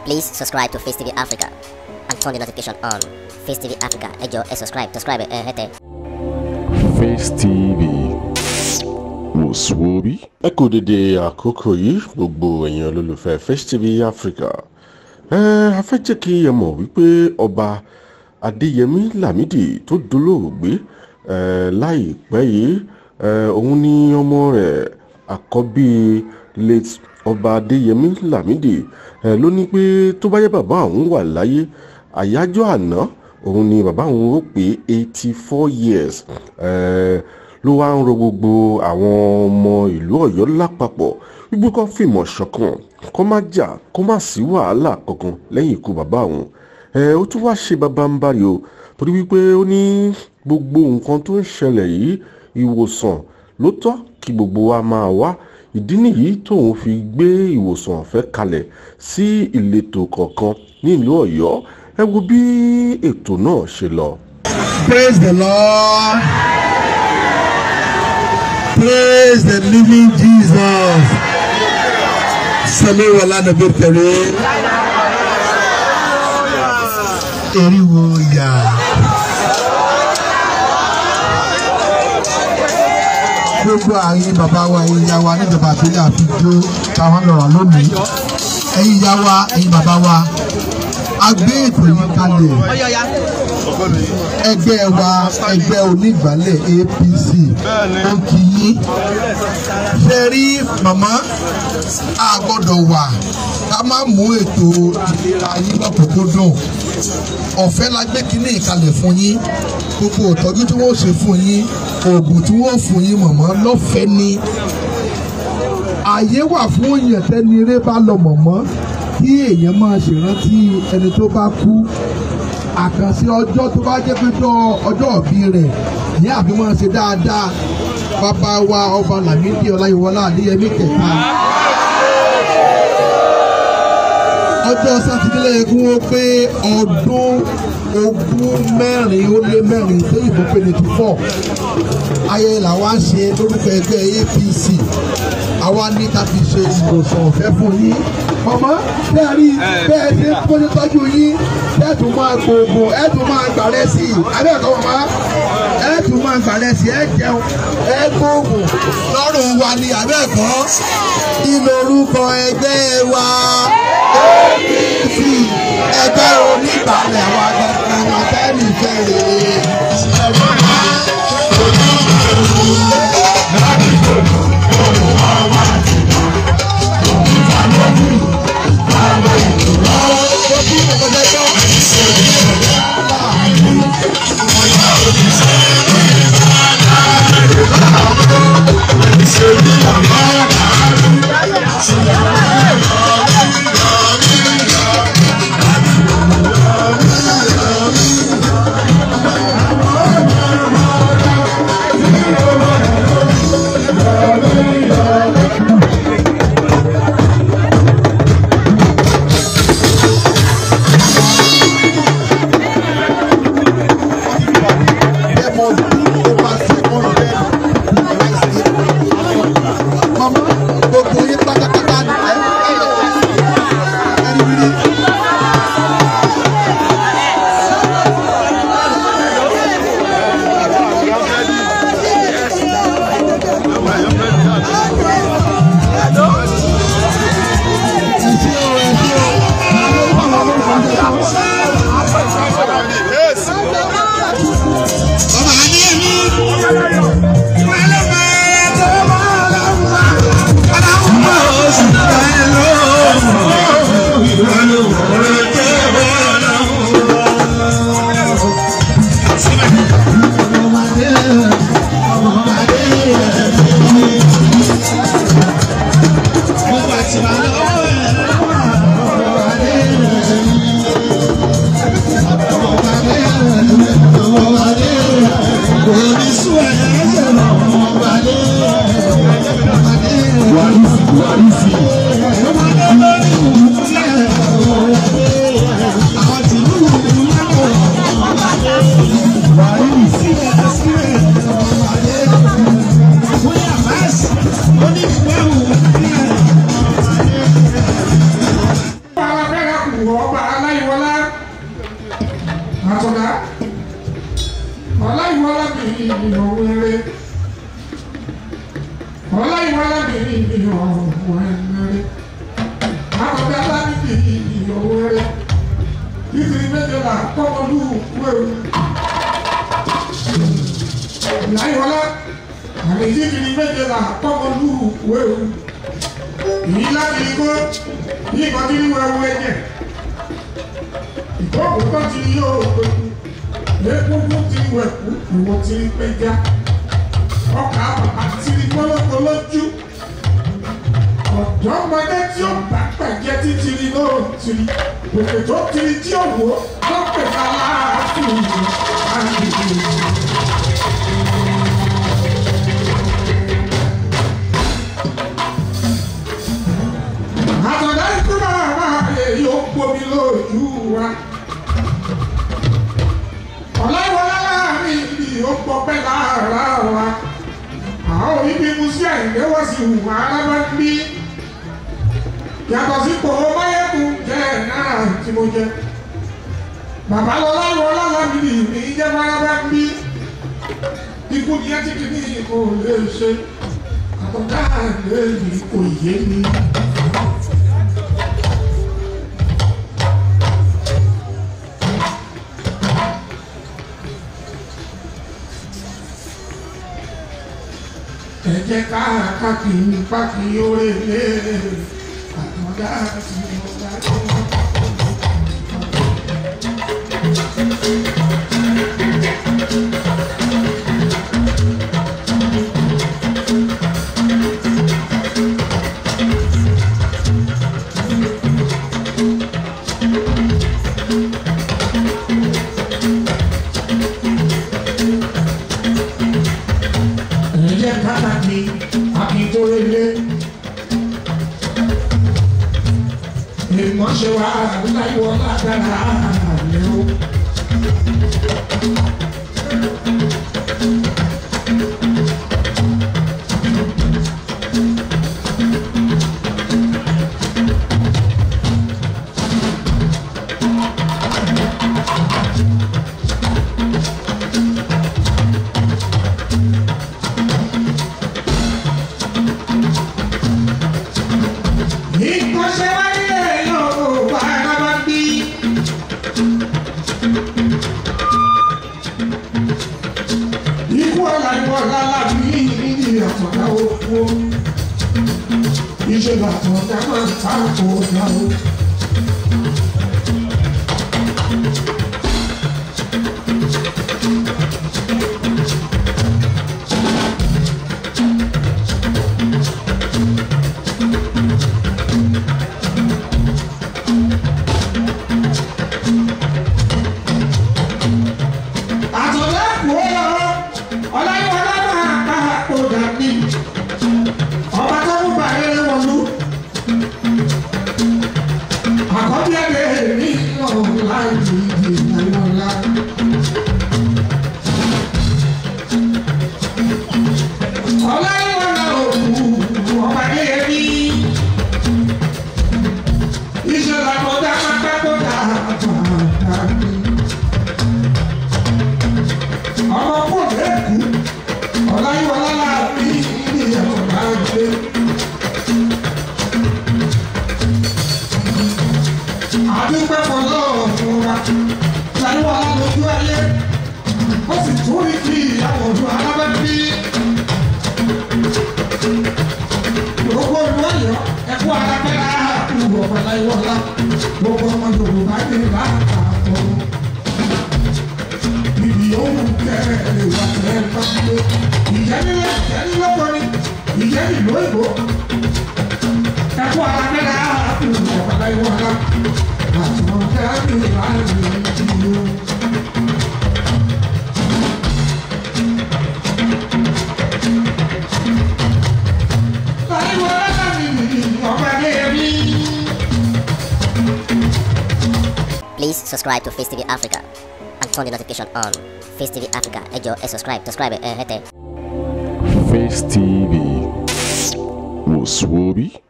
Please subscribe to Face TV Africa and turn the notification on. Face TV Africa, ẹ jọ̀ọ́ ẹ subscribe, subscribe ẹ hẹ́tẹ̀. Face TV wòsùwòbí. ẹ kú dédé àkókò yìí gbogbo ẹ̀yin olólùfẹ́ Face TV Africa ẹ a fẹ́ jẹ́ kí ẹ mọ̀ wípé ọba Adéyẹmí Lámídì tó dolóògbé ẹ láìpẹ́ yìí ẹ òun ni ọmọ rẹ̀ àkọ́bí late ọba Adéyẹmí Lámídì ẹ ló ní pé tó bá yẹ bàbá òun wà láyé àyájọ́ àná òun ni bàbá òun ó pé eighty four years ẹ ló wá ń rọ gbogbo àwọn ọmọ ìlú Ọ̀yọ́ lápapọ̀ wípé kó fìmọ̀ ṣọ̀kan kó má jà kó má sí wàhálà kankan lẹ́yìn ikú bàbá òun ẹ ó tún wá ṣe bàbá ń bari o torí wípé ó ní gbogbo nǹkan tó ń ṣẹlẹ̀ yìí ìwòsàn ló tọ́ kí gbogbo wa máa wá ìdí nìyí tóun fi gbé ìwòsàn ọ̀fẹ́ kalẹ̀ sí ìletò kọ̀ọ̀kan nílùú Ọ̀yọ́ ẹ wo bí ètò náà ṣe lọ. Praise the Lord. Praise the living Jesus. Sami wala nabi kareem. Eriwo ya. Gbogbo àyìn bàbá wa ẹ̀yin ìyá wa níjọba àbílẹ̀ àfijó táwọn lọ́rọ̀ lónìí. Ẹ̀yin ìyá wa ẹ̀yin bàbá wa. A gbé ètò yìí kalẹ̀ ẹgbẹ́ wa ẹgbẹ́ onígbàálẹ̀ APC ó kì í ṣe rí màmá a gbọ́dọ̀ wà ká má mú ètò ìlera yín lọ́kùnkúndùn ọ̀fẹ́ la gbé kínní ìkalẹ̀ fún yín gbogbo ìtọ́jú tí wọ́n ṣe fún yín oògùn tí wọ́n fún yín màmá lọ́fẹ̀ẹ́ ni ààyè wà fún èèyàn tẹ́ni eré bá lọ mọ̀mọ́ kí èèyàn máa ṣèrántí ẹni tó bá kú àkànṣe ọjọ́ tó bá jẹ́ pé ọjọ́ òbí rẹ̀ ní àbí wọ́n ṣe dáadáa bàbá wa ọba Lámídì Ọláyíwọlá Adéyẹmí kẹta. ọjọ́ sátidé lẹ́yìn kí wọ́n pé ọdún ogún mẹ́rin ó lé mẹ́rin tó yìnbọn pé ninety four ayẹyẹ làwa ń ṣe lórúkọ ẹgbẹ́ APC àwa ní ká fi ṣe ìwòsàn ọ̀fẹ́ fún yín ọmọ bẹ́ẹ̀ rí bẹ́ẹ̀ ṣe kó ṣe tọ́jú yín bẹ́ẹ̀ tún máa gbòògùn ẹ̀ tún máa gbàrẹ́ sí i abẹ́ẹ̀kọ́ màmá ẹ̀ tún máa gbàrẹ́ sí ẹ̀ jẹun ẹ̀ gbòògùn lọ́rùn wa ni abẹ́ẹ̀kọ́ kí lorúkọ ẹgbẹ́ wa APC ẹgbẹ́ onígbàlẹ̀ wa gangan wa tẹ́lẹ̀ fẹ́rẹ̀. ìwọ ọba aláìwọlá àtọ̀dá ọláìwọlá mi ìyọ̀ wẹ̀rẹ̀ ọláìwọlá mi ìyọ̀ wẹ̀rẹ̀ àtọ̀dá láti ìyọ̀ wẹ̀rẹ̀ títí méjìlá kọ́mọlú wẹ̀rù láìwọlá àmì títí méjìlá kọ́mọlú wẹ̀rù èyí láti igbó yìí kan tí wọ́n wọ ẹ̀jẹ̀ ìkókò tó ti yóò gbẹ̀kú lẹ́kúnkún ti wẹ̀kú ìwọ̀n ti rí pẹ́já ọkà àti ìgbọ́lọ́gbọ́ lójú ọ̀dọ́mọdé tí ó bá pẹ̀jẹ́ títí rí náà ti rí òkè tó ti rí tí ó wò ó pẹ̀lú aláàfin àgbègbè. àtọ̀dá ikú bàbá èyí ó gbomi lójú wa. ọ̀làwọlá láàrin ibi ó pọpẹ́ lára wa. àwọn òbí mu sí àìléwọ́ sí ìwà alábàgbé. yàtọ̀ sí kòó máyẹ́kùn jẹ́ náà tí mo jẹ. bàbá lọ́lá wọlá lábìlì mi jẹ́ alábàgbé. ikú ni ẹ ti kì ní kò lè ṣe. àtọ̀dá àgbẹ̀ yìí kò yé mi. ẹ jẹ́ ká káàkiri pákí orí ilé àtọ́dá tí mo bá tó. ẹ jẹ́ ká káàkiri pákí orí ilé. ìmọ̀ṣẹ́ wa láyọ̀ lágbára lẹ́wọ̀. ìkọ́ṣẹ́ wáyé yóò wá rábà bí. ikú ọ̀la ìwọ̀ lálá bí ní àtọ̀dá oko. ìṣèlú àtọ̀dá máa ń ta kó dá o. àtọ̀dá kò lọ ọláyíwọlá máa ká kó dání. ọba tó ń bá eré wọlú. àkọ́bí ẹ̀dẹ̀ ní ọ̀la ìdí ìnáyọ̀lá. ọláyíwọlá òkú ọba ẹ̀yẹ́bí. ìṣẹ̀lẹ̀ àtọ̀dá máa ká kó dá dání ọmọ kò lẹ́kù ọ̀láyíwọlá láàbí ní ọ̀gá gbé. àdúgbò pọ̀lọ́ ọ̀fun wa láyíwọlá lójú ayé ó sì tún rí kí ìyàwó ọdún alábẹ́bí. gbogbo ìlú ọ̀yọ́ ẹ̀kú alábẹ́lá àkùrù ọ̀pọ̀ láyíwọlá gbogbo ọmọ yorùbá ní ìlà àkàkọ́ ibi ohun kẹrẹ lè wà ẹ bá gbé ìjẹ́nilẹ̀ ìjẹ́nilọ́kọ ni ìjẹ́nìlú ìbò ẹ̀kú alágbẹ́lá àkùnrin ọ̀pọ̀lá ìwọ̀nà àtúnwọ̀n kẹ́rẹ́ láàrin ìdílé. Láìwọ̀ láti ọ̀pẹ̀ ní ẹbí. Please subscribe to Face TV Africa and turn the notification on. Face TV Africa, ẹ jọ̀ọ́ ẹ subscribe, subscribe ẹ hẹ́tẹ̀. Face TV was Swoby.